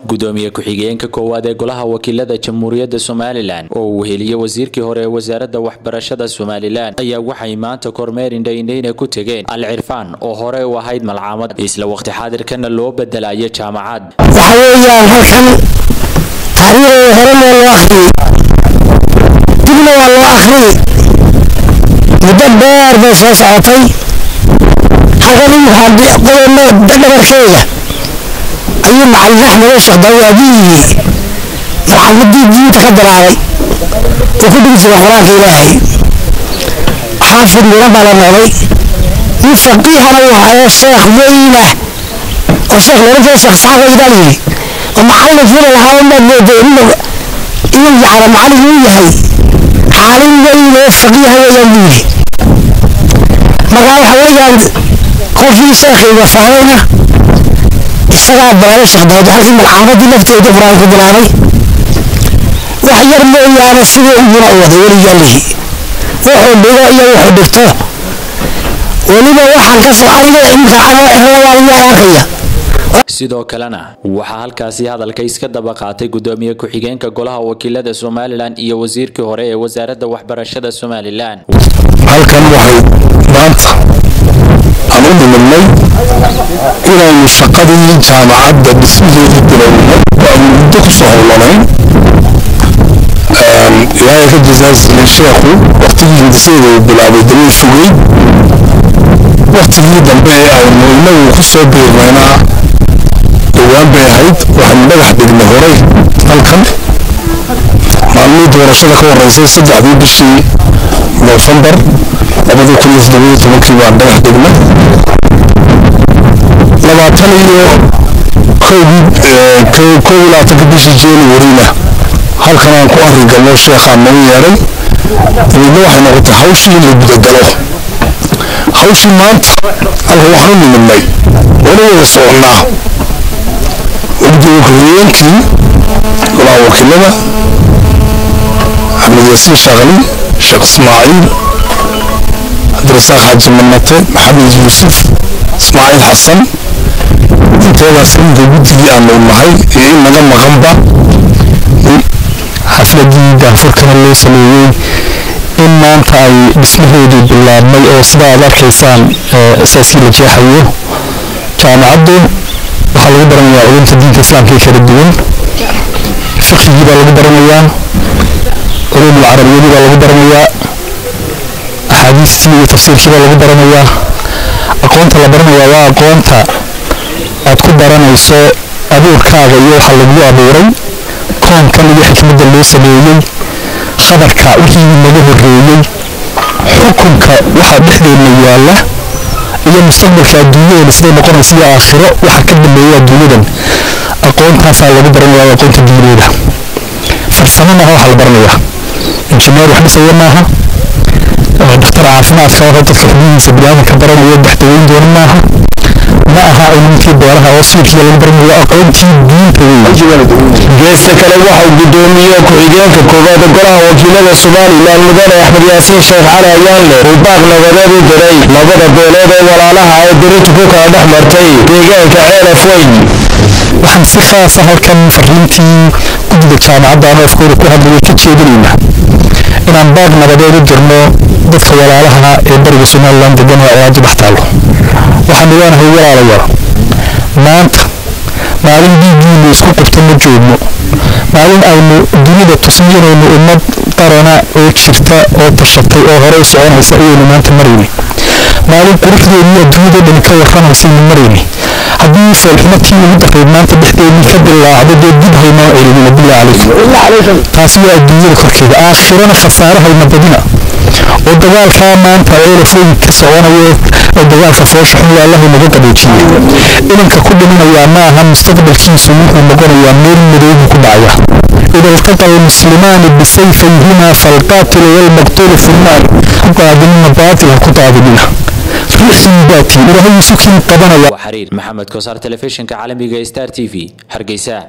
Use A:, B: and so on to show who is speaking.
A: gudoomiye ku-xigeenka koowaad ee golaha wakiilada jamhuuriyadda somalilan oo uu heliyey wasiirkii hore ee wasaaradda waxbarashada somalilan ayaa waxay maanta kormeer indhaindhayna ku tegeen al cirfaan oo hore u ahayd malcaamad isla waqti xaadirkana loo bedelayo jaamacad
B: waxa weeyaan halkan taariikhdeeda horena loo akhriyey dibna waa loo akhriyey muddo dheer bay soo socotay halkan waxaa qodono dhabarkeeda ayuu macalin axmed sheekh dawaabiyii marxamadii diinta ka bilaabay uu ku dhigi jiray qur-aanka ilaahay xaafid miro baa la noqday nin faqiihana uu hayo sheekh weynah oo sheekh loola jeeda sheekh saxaab weydaa yiri oo macallin fila lahaa umaad mooday inuu inuu yacra macallin uu yahay caalin weyn oo faqiiha weeyaan buu yiri markaa waxa weeyaan qofkii sheekhii wafaadayna isagaa bilaabay sheekh daawud halkii malcaamadii lafteeda qur-aan ku bilaabay wax yar mooyaane sidii uguna u waday weligaa lihi wuxuu dhigo iyo wuxuu dhigto weliba waxaan ka soo aniga imka anoo ehlawaaliyaan arkaya
A: sidoo kalena waxaa halkaasi hadalka iska daba qaatay gudoomiye ku-xigeenka golaha wakiilada somalilan iyo wasiirkii hore ee wasaaradda waxbarashada somalilan
C: halkan waxay maanta aan u nimidnay inaynu shaqadii jaamacadda dhismaheedii bilownay oo aynu muddo ku soo howlanayn ilaahay ka jasaasiye sheekhu waqtigii hindiseeda uu bilaabay damay fogey waqtigii dambe ee aynu inagu ku soo biirnaynaa dhowaan bay ahayd waxaynu dhagax dhignay horay halkan maalmihii doorashada ka horeysay saddexdii bishii noofembar labadii kun iyo toddobiyo tobankii baan dhagax dhignay labaatan iyo kowdii kow iyo labaatanka bishii januarina halkan aan ku arrigalno sheekhaan nagu yeedhay dabeedna waxay noqotay hawshii in la gudagalo hawshii maanta halka waxaan u nimidnay wala wada soconnaa gudoomiye ku-xigeenkii golaha wakiilada axmed yaasiin shaqli sheekh ismaaciil cabdirasaaq xaaji manate maxamed yuusuf ismaaciil xasan inteedaas inta guddigii aanu nahay iyo in naga maqanba
D: xafladii daafurkana loo sameeyey in maanta ay dhismaheedii bilaabmay oo sida aad arkaysaan asaaskii la jeexayo jaamacaddu waxaa lagu baranayaa culumta diinta islaamka ee kala duwan fiqigii baa lagu baranayaa culum alcarabiyadii baa lagu baranayaa axaadiistii iyo tafsiirkii baa lagu baranayaa aqoonta la baranayaa waa aqoonta aad ku baranayso abuurkaaga iyo waxa lagu abuuray koonkan iyo xikmadda loo sameeyey khabarka wixii naga horreeyey xukunka waxa dhexdeedna yaalla iyo mustaqbalka adduunyadan siday noqonaysa iyo aakhiro waxa ka dambeeya adduunyadan aqoontaasaa lagu baranaya aqoonta diineeda farsamo maaha waxa la baranayaa injineer wax dhisaya maaha dhakhtar caafimaadka oo dadka xubnihiisa biniaadanka baranaya daxdaweyn doona maaha ma aha cilmkii beeraha oo siirkiiba lagu baranayo aqoontii diinta weeye
C: geesta kale waxau gudoomiye ku-xigeenka koowaad golaha wakiilada somalilan mudane axmed yaasiin sheekh cali ayaanle uu baaq nabadeed u diray labada beelood ee walaalaha ee dirintu ku kala dhex martay deegaanka ceelaf weyn
D: waxaan si khaasa halkan fariintii guddiga jaamacadda aan afkooda ku hadlayay ka jeedinayna inaan baaq nabadeed u dirno dadka walaalaha ee bariga somalilan degan ee awaadi dhex taalo waxaanu leenahay walaalayaal maanta maalin dhiiggiinu isku qabta ma joogno maalin aynu dunida tusno inaynu ummad qarana oo jirta oo tashatay oo hore u soconaysa ayaynu maanta marayni maalin quruxdeennii adduunyada dhan ka warramaysaynu marayni haddii feelxumadkii ugu darayd maanta dhexdeennii ka bilaacdo dee dib haynoo celinina billah calaykum taasi waa adduunyada korkeeda aakhirana khasaarahayna badina oo dagaalkaa maanta ceelafooyin ka soconayo oo dagaalka foosha xun yaallahay naga qaboojiyey idanka ku dhiminayaa ma aha mustaqbalkiisu wuxuu noqonayaa meel madoobu ku dhacaya إذا التقى المسلمان بسيفيهما فالقاتل والمقتول في النار قادمين باطل قطادمين رحم باتي إلهي سكن قبنا
A: xariir maxamed kosaar telefishinka caalamiga star t v hargeysa